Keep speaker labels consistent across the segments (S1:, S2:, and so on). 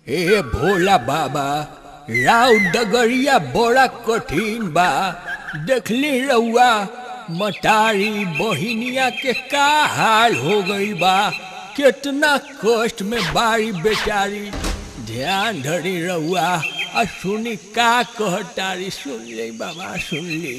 S1: ए भोला बाबा राव डगरिया बड़ा कठिन बा देखली रउआ मटारी बहिनिया के का हाल हो गई बा कितना कष्ट में बारी बेचारी ध्यान धरी रउआ आ सुनी का कहतारी सुन ली बाबा सुन ली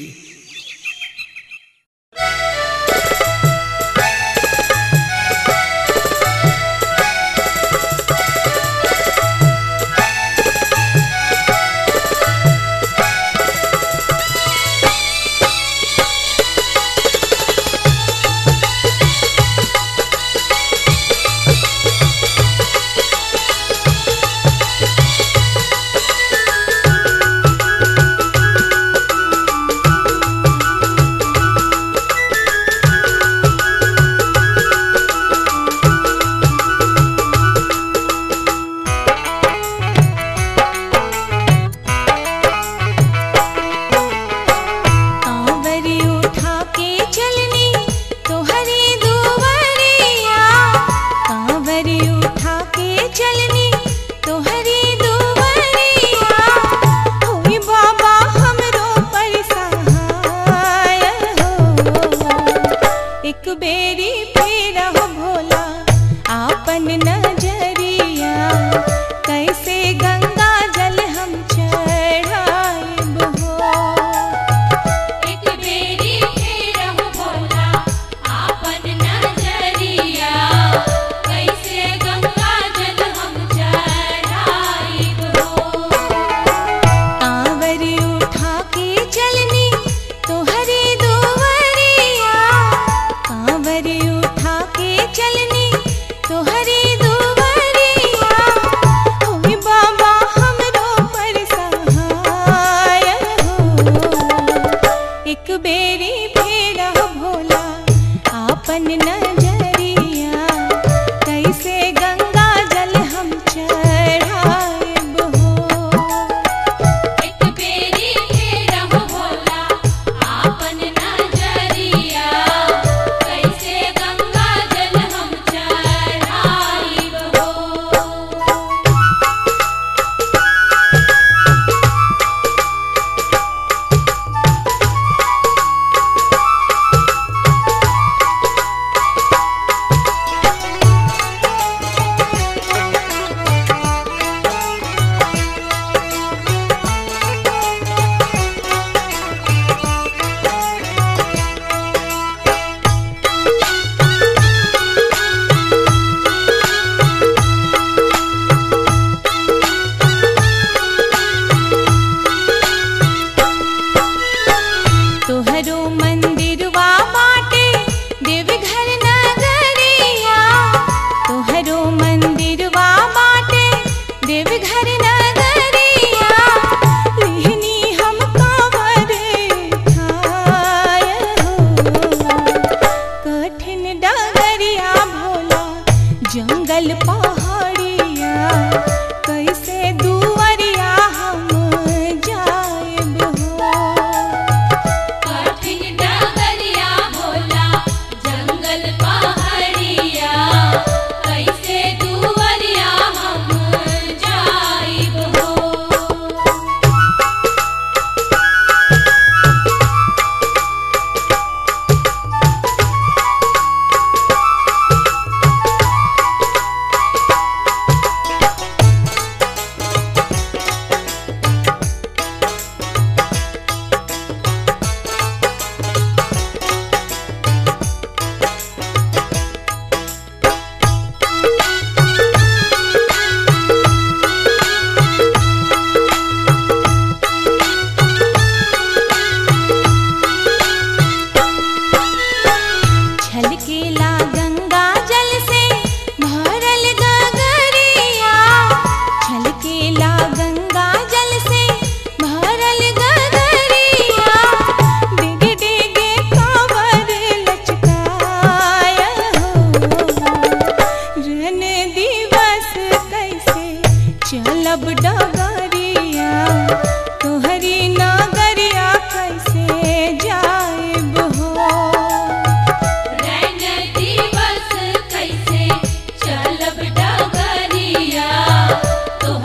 S2: कांवरी उठा के चलनी तोहरी दुवरिया कांवरी उठा के चलनी तोहरी दुवरिया होई बाबा हमरो पर सहाय हो एक बेरी फेर हो भोला आपन नजरिया कैसे गंगा जल हम चढ़ाइब हो
S3: एक बेरी फेर हो भोला आपन नजरिया कैसे गंगा जल हम चढ़ाइब हो
S2: कांवर उठा के चलनी तोहरी दुवरिया कांवर उठा के चलनी तोहरी दुवरिया होई बाबा हमरो पर सहाय हो एक बेरी फेर हो भोला आपन नजरिया कैसे गंगा जल हम चढ़ाइब हो
S3: एक बेरी फेर हो भोला आपन नजरिया कैसे गंगा जल हम चढ़ाइब हो
S2: तोहरो मंदिरवा बाटे देवघर नगरिया तोहरो मंदिरवा बाटे देवघर नगरिया लिहनी हम कांवर ठाय हो कठिन डगरिया भोला जंगल पहाड़िया कैसे दुवरिया हम जाएब हो
S3: कठिन डगरिया भोला जंगल पहाड़िया कैसे दुवरिया हम जाइब हो
S2: छलकेला गंगा जल से भरल गगरिया छलकेला गंगा जल से भरल गगरिया डिगे डिगे कांवर लचकाय हो रन दिवस कैसे चलब डगरिया तोहरी नगरिया कैसे जाएब हो
S3: रैन दिवस कैसे चलब डगरिया तोहरी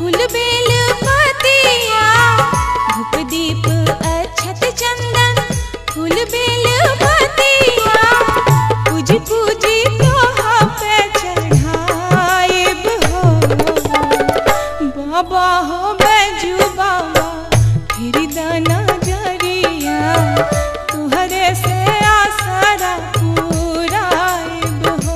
S2: फूल बेल पतिया धूप दीप अक्षत चंदन फूल बेल पतिया पूजी पूजी तोहा पे चढ़ाइब हो बाबा हो बैजू बाबा फिर दाना जरिया तुहरे से आसरा पुराइब हो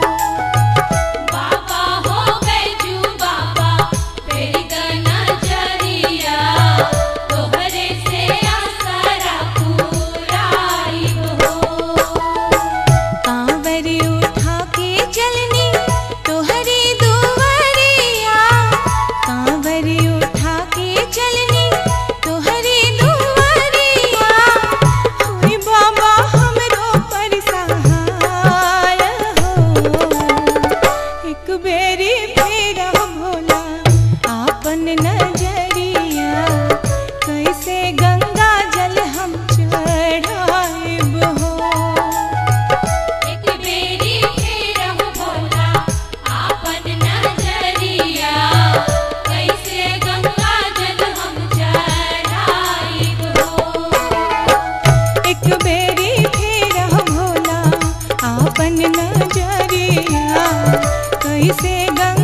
S3: बाबा हो बैजू बाबा फेरी गना जरिया तोहरे से आसरा पुराइब हो
S2: कांवर उठा के चलनी तोहरी दुवरिया कांवर उठा के चलनी तोहरी दुवरिया होई बाबा हमरो पर सहाय हो एक बेरी फिर भोला आपन नजरिया कैसे गंगा जल हम चढ़ाइब हो
S3: एक बेरी फेरहु भोला आपन नजरिया कैसे गंगा जल हम चढ़ाइब हो
S2: एक बेरी फेर भोला आपन नजरिया कैसे गंगा